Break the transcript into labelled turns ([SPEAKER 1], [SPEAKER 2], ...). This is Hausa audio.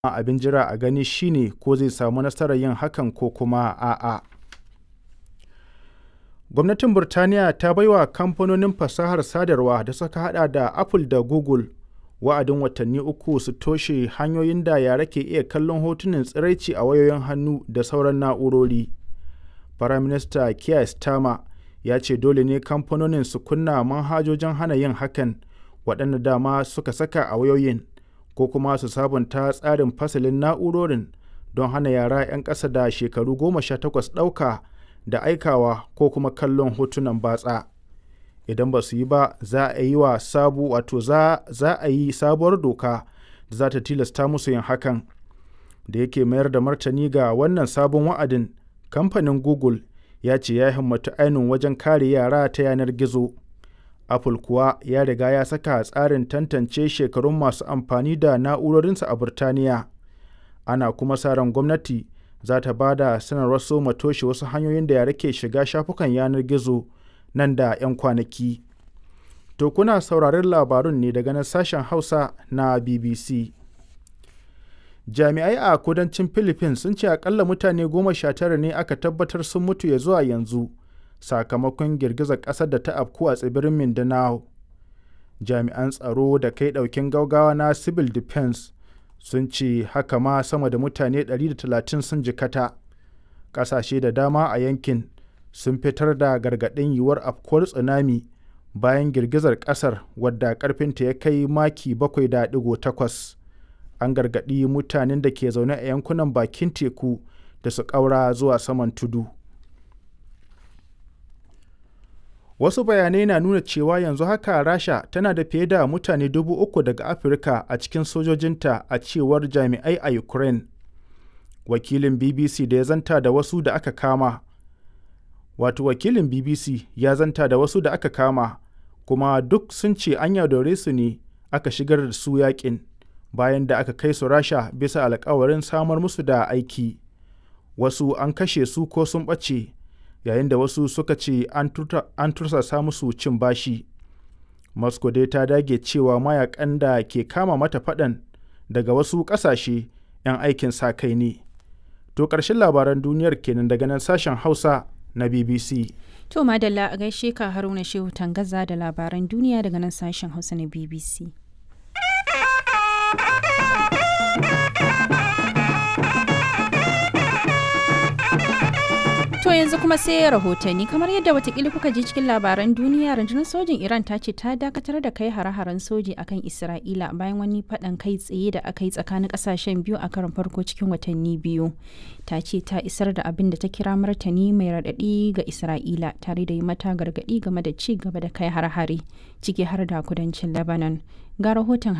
[SPEAKER 1] abin jira a gani shine ko zai samu nasarar yin hakan ko kuma a'a. Gwamnatin Burtaniya ta baiwa kamfanonin fasahar sadarwa da suka hada da Apple da Google wa'adin watanni uku su toshe hanyoyin da yara ke iya kallon hotunan tsiraici a wayoyin hannu da sauran na'urori. Firaminista Keir Starmer ya ce dole ne kamfanonin su kunna manhajojin hana yin hakan waɗanda dama suka saka a wayoyin ko kuma su sabunta tsarin fasalin na'urorin don hana yara 'yan ƙasa da shekaru goma sha takwas ɗauka da aikawa ko kuma kallon hotunan batsa. Idan ba su yi ba za a yi wa sabu wato za, za a yi sabuwar doka da za ta tilasta musu yin hakan. Da yake mayar da martani ga wannan sabon wa'adin kamfanin Google ya ce ya himmatu ainun wajen kare yara ta yanar gizo. Apple kuwa ya riga ya saka tsarin tantance shekarun masu amfani da na'urorinsa a Burtaniya. Ana kuma sa ran gwamnati za ta ba da sanarwar soma toshe wasu hanyoyin da yara ke shiga shafukan yanar gizo nan da 'yan kwanaki. To kuna sauraron labarun ne daga nan sashen Hausa na BBC. Jami'ai a kudancin Philippines sun ce akalla mutane goma sha tara ne aka tabbatar sun mutu ya zuwa yanzu sakamakon girgizar ƙasar da ta afku a tsibirin Mindanao. Jami'an tsaro da kai ɗaukin gaugawa na Civil Defense sun ce haka ma sama da mutane 130 sun jikata. Ƙasashe da dama a yankin sun fitar da gargaɗin yiwuwar afkuwar tsunami bayan girgizar ƙasar wadda ƙarfinta ya kai maki 7.8. An gargaɗi mutanen da ke zaune a yankunan bakin teku da su ƙaura zuwa saman tudu. Wasu bayanai na nuna cewa yanzu haka Rasha tana da fiye da mutane dubu uku daga Afirka a cikin sojojinta a cewar jami'ai a Ukraine. Wakilin BBC da ya zanta da wasu da aka kama. Wato wakilin BBC ya zanta da wasu da aka kama, kuma duk sun ce an yaudare su ne aka shigar da su yakin bayan da aka kai su Rasha bisa alkawarin samar musu da aiki. Wasu an kashe su ko sun ɓace. yayin da wasu suka ce an tursasa musu cin bashi. Moscow dai ta dage cewa mayakan da ke kama mata faɗan daga wasu ƙasashe 'yan aikin sa kai ne. To ƙarshen labaran duniyar kenan daga nan sashen Hausa na BBC.
[SPEAKER 2] To madalla a gaishe ka Haruna Shehu Tangaza da labaran duniya daga nan sashen Hausa na BBC. To yanzu kuma sai rahotanni kamar yadda watakila kuka ji cikin labaran duniya rundunar sojin Iran ta ce ta dakatar da kai hare-haren soji akan Isra'ila bayan wani faɗan kai tsaye da aka yi tsakanin ƙasashen biyu a karon farko cikin watanni biyu. Ta ce ta isar da abin da ta kira martani mai raɗaɗi ga Isra'ila tare da yi mata gargaɗi game da ci gaba da kai hare-hare ciki har da kudancin Lebanon. Ga rahoton